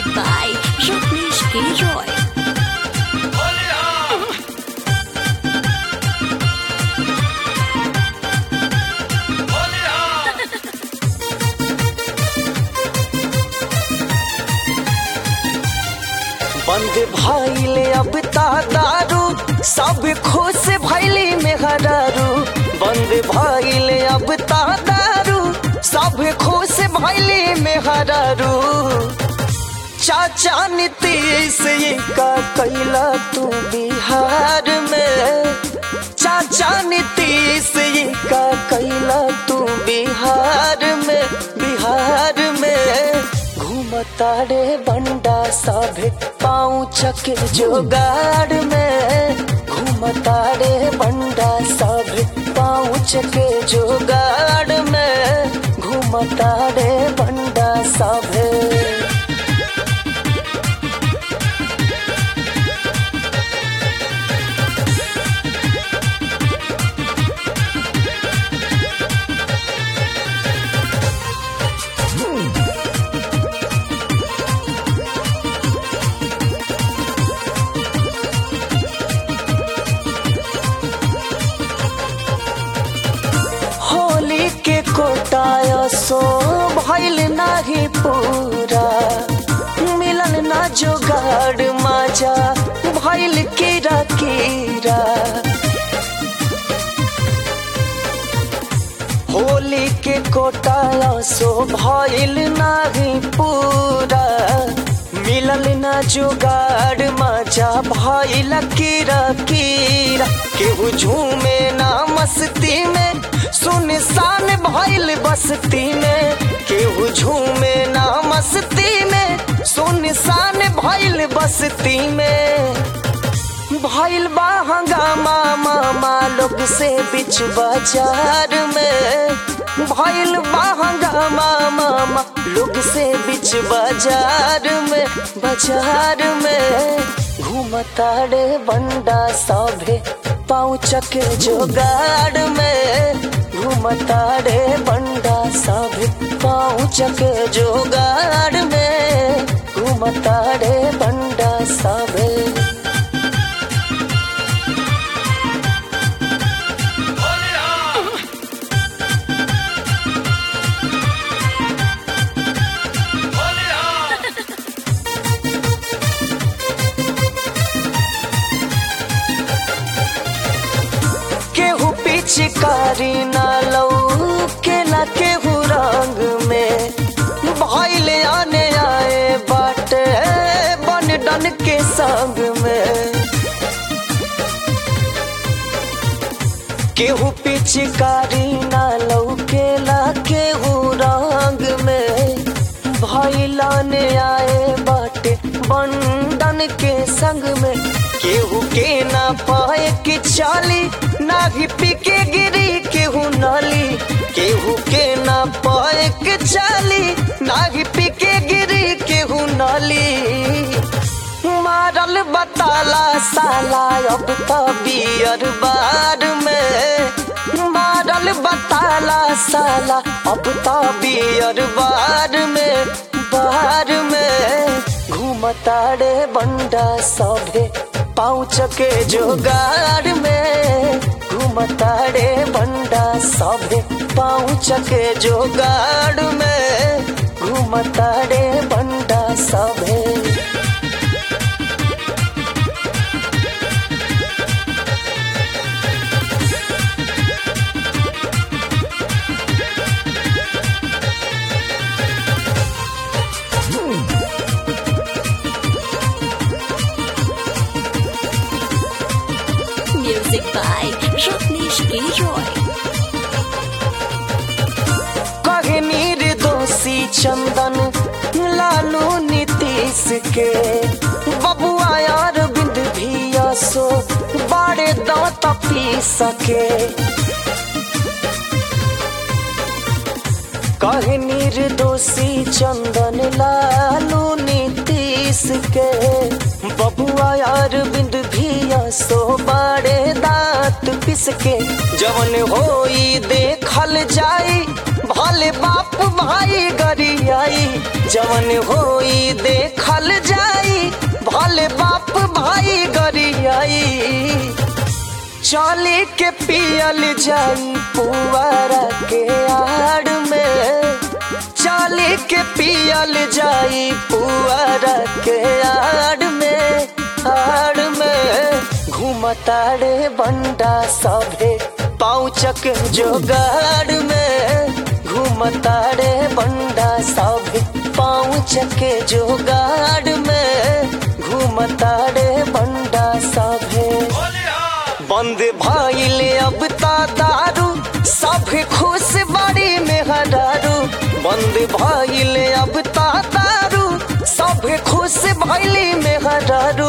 Music by Rajneesh K. Roy. बंद भइले अब ता दारू सब खुश भइली मेहरारू बंद भइले अब ता दारू सब खुश भइली मेहरारू चाचा नीतीश ये का कैला तू बिहार में चाचा नीतीश ये का कैला तू बिहार में बिहार में घूमता रे बंडा सभे पाँव चके जोगाड़ में घूमता रे बंडा सभे पाँव चके जोगाड़ में घूमता रे बंडा सभे होली के कोटाया सो भइल नाही पूरा मिलन ना जोगाड़ माजा भइल कीरा कीरा होली के कोटाया सो भइल नाही पूरा मिलल ना जुगाड़ मजा भइल कीरा कीरा केहू झूमे ना मस्ती में सुनसान भइल बस्ती में केहू झूमे ना मस्ती में सुनसान भइल बस्ती में भइल बा हंगामा मामा लोग से बिच बाजार में भइल बा हंगामा मामा लोग से बिच बाजार में बाजार में घूमता रे बंडा सभे पाँव चके जोगाड़ में घूमता रे बंडा सभे पाँव चके जोगाड़ में घूमता रे बंडा सभे केहू पिचकारी ना लौ के ना केहू रंग में भइले आने आए बाटे बन डन के संग में केहू पिचकारी ना लौ के ला केहू रंग में भइलाने आए बाटे बंडन के संग में केहू के ना पाए के चाली ना ही पी के गिरी केहू नाली केहू के ना पाए के चाली ना ही पी के गिरी केहू नाली मारल बताला साला अब तो बियर बार में मारल बताला साला अब तो बियर बार में बार में घूमता रे बंडा सभे पाँच के जोगाड़ में घूमता रे बंडा सभे पाँच के जोगाड़ में घूमता रे बंडा सभे Music by Rajneesh K. Roy. कहे निर्दोषी चंदन लालू नीतीश के बबुआ यार बिंद भी सो बाड़े दांत पी सके कहे निर्दोषी चंदन लालू नीतीश के बबुआ यार बिंद भी सो बाड़े दांत दांत पिस के जवन होई देखल जाई भले बाप भाई गरियाई जवन होई देखल जाई भले बाप भाई गरियाई चले के पियल जाई पुआरा के आड़ में चले के पियल जाई पुआरा के आड़ में आड़ में घूमताड़े बंडा सभे पाउचक जोगाड़ में घूमताड़े बंडा सभे पाउचक जोगाड़ में घूमताड़े बंडा सभे बंद भइले अब ता दारू सब खुश बड़ी में हरारू बंद भइले अब ता दारू सब खुश भइली में हरारू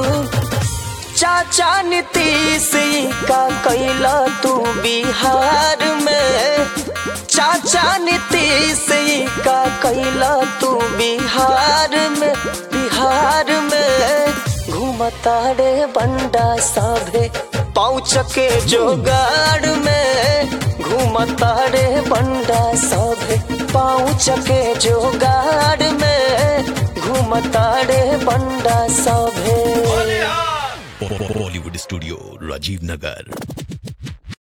चाचा नीतीश का कैला तू बिहार में चाचा नीतीश का कैला तू बिहार में बिहार में घूमताड़े बंडा सभे पहुँच के जोगाड़ में घूमताड़े बंडा सभे पहुँच के जोगाड़ में घूमताड़े बंडा सभे बॉलीवुड स्टूडियो राजीव नगर